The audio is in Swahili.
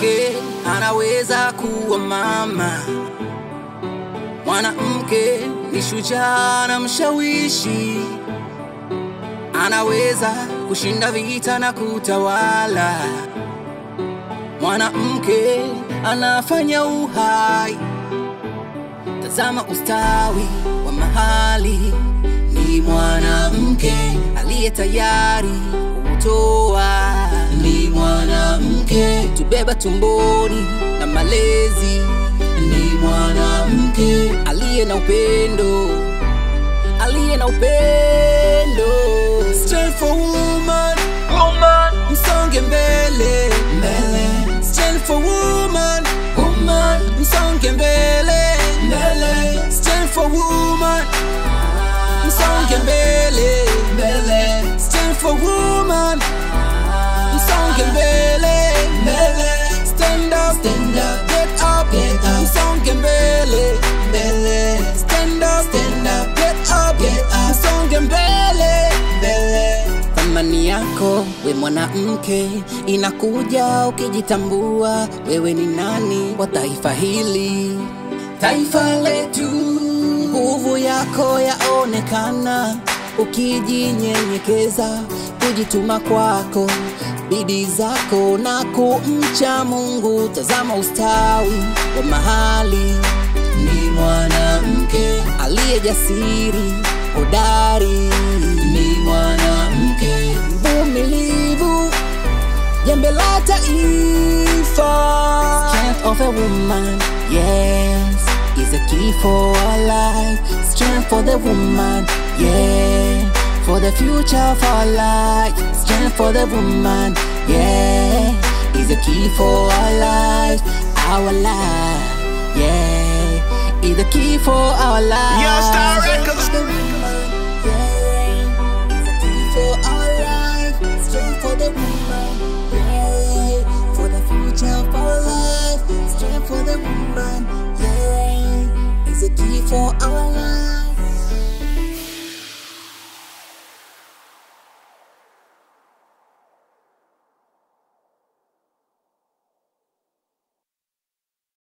Mwanamke anaweza kuwa mama, mwanamke ni shujaa na mshawishi, anaweza kushinda vita na kutawala. Mwanamke anafanya uhai, tazama ustawi wa mahali. Ni mwanamke aliye tayari kutoa, ni mwanamke tubeba tumboni na malezi, ni mwanamke aliye na upendo, aliye na upendo. Stand for woman, woman, msonge mbele, mbele. Stand for woman, woman, msonge mbele, mbele. Stand for woman, msonge mbele, mbele. Stand for woman, msonge mbele, mbele. Stand up, stand up, get up, get up. Msonge mbele, mbele. Stand up, stand up, get up, get up. Msonge mbele, mbele. Thamani yako we mwanamke inakuja ukijitambua wewe ni nani kwa taifa hili, taifa letu. Nguvu yako yaonekana ukijinyenyekeza, kujituma kwako, bidii zako na kumcha Mungu. Tazama ustawi wa mahali, ni mwanamke aliye jasiri, hodari, ni mwanamke mvumilivu, jembe la taifa. Strength of a woman, yes, is a key for our life. Strength for the woman, yeah, for the future of our life. Strength for the woman, yeah, is a key for our life, our life, yeah, is the key for our life. Yo, Star Records. For the woman, yeah, is a key for our life. Strength for the woman, yeah, for the future of our life. Strength for the woman, yeah, is a key for our life.